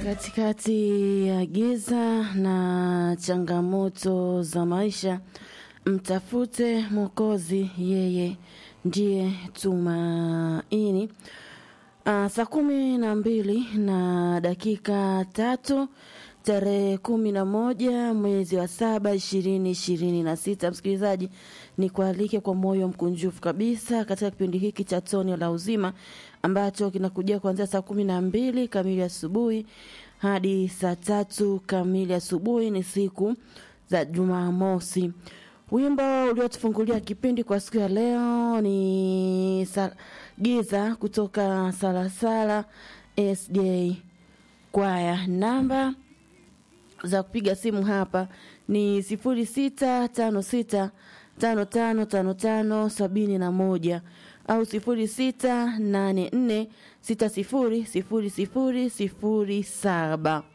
Katikati ya giza na changamoto za maisha, mtafute Mwokozi, yeye ndiye tumaini. Uh, saa kumi na mbili na dakika tatu tarehe kumi na moja mwezi wa saba ishirini ishirini na sita. Msikilizaji, ni kualike kwa moyo mkunjufu kabisa katika kipindi hiki cha Toni la Uzima ambacho kinakujia kuanzia saa kumi na mbili kamili asubuhi hadi saa tatu kamili asubuhi. Ni siku za Jumamosi. Wimbo uliotufungulia kipindi kwa siku ya leo ni sa, giza kutoka Salasala SJ kwaya. Namba za kupiga simu hapa ni sifuri sita tano sita tano tano tano tano sabini na moja au sifuri sita nane nne sita sifuri sifuri sifuri sifuri saba.